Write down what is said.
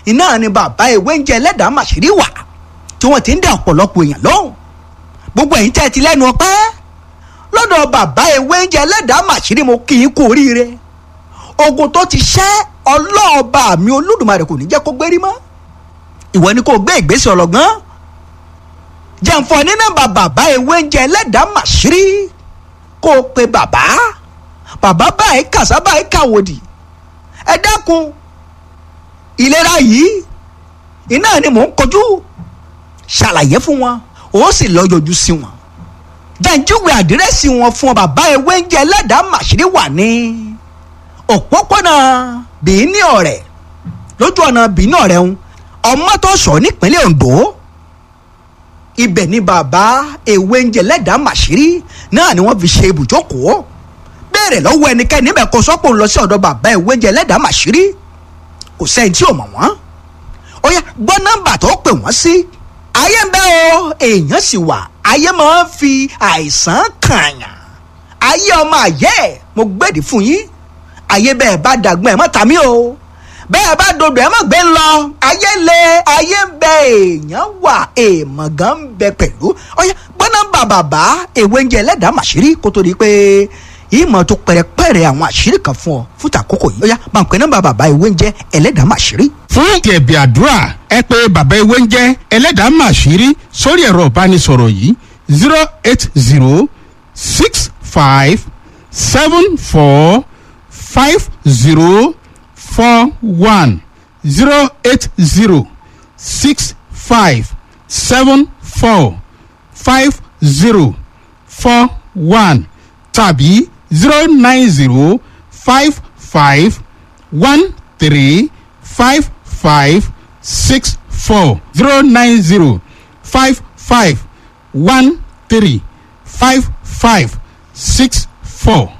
iná ni bàbá ewé ń jẹ ẹlẹ́dàá màṣírí wà tí wọ́n ti ń dá ọ̀pọ̀lọpọ̀ èèyàn lóhùn gbogbo ẹ̀yin tẹ́ ẹ ti lẹ́nu ọpẹ́ lọ́dọ̀ bàbá ewé ń jẹ ẹlẹ́dàá màṣírí mo kì í kú oríire ogun tó ti ṣẹ́ ọlọ́ọ̀ba mi olódùmarè kò ní jẹ́ kó gbérí mọ́ ìwọ ni kò gbé ìgbésẹ̀ ọlọ́gbọ́n jẹ̀ǹfọ̀ ní nọ́mbà bàbá ewé ń jẹ ẹlẹ́dàá màṣírí kó o pe bàbá bàbá báyìí kàṣá báyìí kàwòdì ẹ dákun ìlera yìí iná ni mò ń kojú ṣàlàyé fún wọn ó sì lọ yọjú sí wọn jẹ́njúwe àdírẹ́sì wọn fún ọ bàbá ewé ń jẹ ẹlẹ́dàá màṣírí wà ní òpópónà bìíní ọ̀rẹ́ lójú ọ̀nà bìíní ọ̀rẹ́ ń ọmọ tó sọ nípínlẹ̀ Ondo ibẹ̀ ni bàbá ewé ń jẹ ẹlẹ́dàá màṣírí náà ni wọ́n fi ṣe ibùjókòó béèrè lọ́wọ́ ẹnikẹ́ni níbẹ̀ kó sọ́pọ̀ ń lọ sí ọ̀dọ̀ bàbá ewé ń jẹ ẹlẹ́dàá màṣírí kò sẹ́yìn tí ò mọ̀ wọ́n ó yá gbọ́ nọ́mbà tó pè wọ́n sí ayé ń bẹ o èèyàn sì wà ayé máa ń fi àìsàn kààyàn ayé ọmọ àyẹ́ mo gbèdì fún yín ayé bẹ́ẹ̀ bá dàgbọ́n ẹ̀ mọ́ tàmí o bẹ́ẹ̀ bá dodo ẹ̀ mọ́ gbé ń lọ ayé le ayé ń bẹ èèyàn wà èèmọ̀ gan ń bẹ pẹ̀lú ó yá gbọ́ nọ́mbà bàbá ewé ń jẹ ẹlẹ́dàá màṣírí kó tó di pé ìmọ̀ tó pẹ̀rẹ̀pẹ̀rẹ̀ àwọn àṣírí kan fún ọ fún tàkókò yìí ó yá máa ń pè nọ́mbà bàbá ewé ń jẹ ẹlẹ́dàá màṣírí fún ẹ̀bì àdúrà ẹ pé bàbá ewé ń jẹ́ ẹlẹ́dàá màṣírí sórí ẹ̀rọ ìbánisọ̀rọ̀ yìí zero eight zero six five seven four five zero four one zero eight zero six five seven four five zero four one tàbí zero nine zero five five one three five five six four zero nine zero five five one three five five six four.